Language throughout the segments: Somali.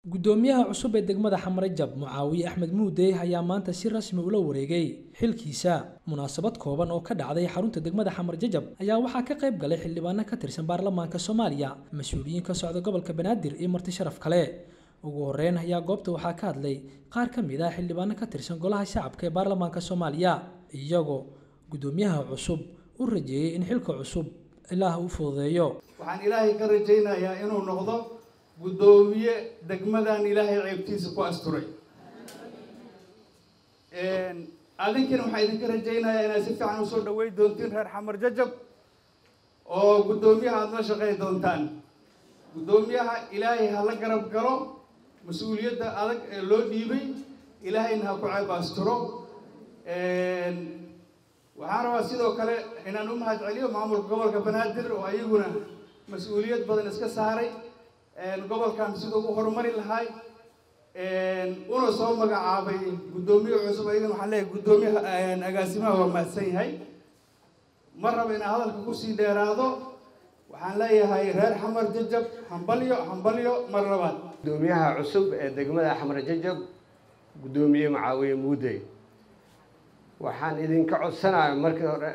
guddoomiyaha cusub ee degmada xamarajab mucaawiye axmed muudey ayaa maanta si rasmi ula wareegay xilkiisa munaasabad kooban oo ka dhacday xarunta degmada xamarjajab ayaa waxaa ka qayb galay xildhibaano ka tirsan baarlamaanka soomaaliya mas-uuliyiin ka socda gobolka banaadir iyo marti sharaf kale ugu horeyn ayaa goobta waxaa ka hadlay qaar ka mid ah xildhibaano ka tirsan golaha shacabka ee baarlamaanka soomaaliya iyagoo guddoomiyaha cusub u rajeeyey in xilka cusub ilaah u fududeeyo waxaan ilaahay ka rajaynayaa inuu noqdo guddoomiye degmadan ilaahay ceebtiisa ku asturay adinkina waxaa idinka rajaynayaa inaad si fiican usoo dhaweyn doontiin reer xamar jajab oo guddoomiyaha aada la shaqey doontaan guddoomiyaha ilaahay ha la garab galo mas-uuliyadda adag ee loo dhiibay ilaahayna ha ku ceeb asturo waxaan rabaa sidoo kale inaan u mahad celiyo maamulka gobolka banaadir oo ayaguna mas-uuliyad badan iska saaray gobolkan siduu u horumari lahay una soo magacaabay guddoomiye cusub ayagana waxaan leeyahay guddoomiyaha agaasimaha waa mahadsan yahay ma raba inaan hadalka kusii dheeraado waxaan leeyahay reer xamar jajab hambalyo hambalyo mar labaad guddoomiyaha cusub ee degmada xamar jajab guddoomiye macaawiye muudey waxaan idinka codsanaya markii hore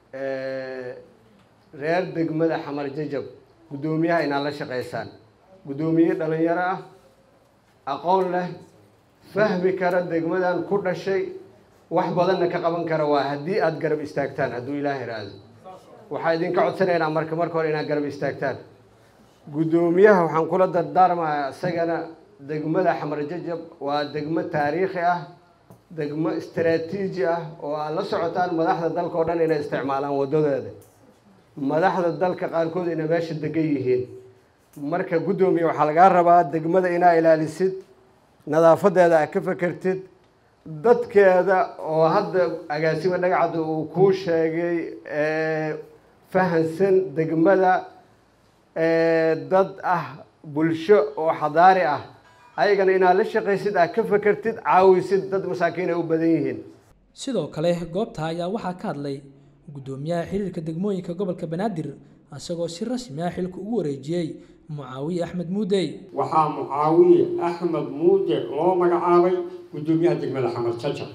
reer degmada xamar jajab guddoomiyaha inaad la shaqaysaan guddoomiye dhalinyaro ah aqoon leh fahmi kara degmadan ku dhashay wax badanna ka qaban kara waa haddii aada garab istaagtaan hadduu ilaah iraado waxaa idinka codsanaynaa marka marka hore inaad garab istaagtaan guddoomiyaha waxaan kula dardaarmayaa isagana degmada xamar jajab waa degmo taariikhi ah degmo istaraatiiji ah oo aad la socotaan madaxda dalka oo dhan inay isticmaalaan waddadeeda madaxda dalka qaarkood inay meesha degan yihiin marka guddoomiye waxaa lagaa rabaa degmada inaa ilaalisid nadaafadeeda aad ka fekertid dadkeeda oo hadda agaasima dhagacda uu kuu sheegay fahansan degmada dad ah bulsho oo xadaari ah ayagana inaad la shaqaysid aad ka fekertid caawisid dad masaakiin ay u badan yihiin sidoo kale goobta ayaa waxaa ka hadlay guddoomiyaha xiriirka degmooyinka gobolka banaadir isagoo si rasmi ah xilka ugu wareejiyey mucaawiye axmed muudey waxaa mucaawiye axmed muude loo magacaabay guddoomiyaha degmada xamar jajab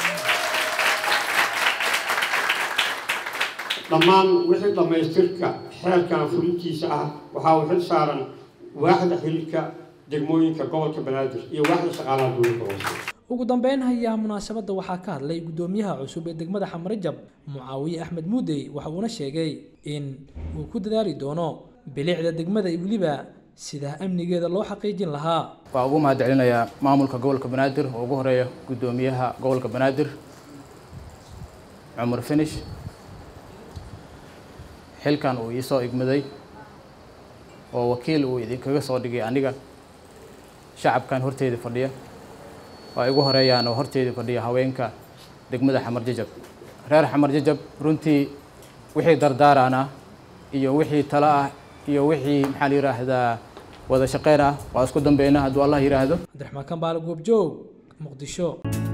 dhammaan wixii dhammaystirka xeerkan fulintiisa ah waxaa uu xil saaran waaxda xilka degmooyinka gobolka banaadir iyo waaxda shaqaalaha dowladda hoose ugu dambeyn hayaa munaasabadda waxaa ka hadlay guddoomiyaha cusub ee degmada xamarajab mucaawiye axmed muudey waxa uuna sheegay in uu ku dadaali doono bilicda degmada iyo weliba sida amnigeeda loo xaqiijin lahaa waa ugu mahad celinayaa maamulka gobolka banaadir oo ugu horeeya guddoomiyaha gobolka banaadir cumar finish xilkan uu iisoo igmaday oo wakiil uu idinkaga soo dhigay aniga shacabkan horteeda fadhiya waa igu horeeyaan oo horteeda fadhiya haweenka degmada xamar jajab reer xamar jajab runtii wixii dardaarana iyo wixii talo ah iyo wixii maxaa la yidhaahdaa wada shaqeyn ah waa isku dambeyna hadduu allah yidhaahdo cabdiraxmaan kambaale goobjoog muqdisho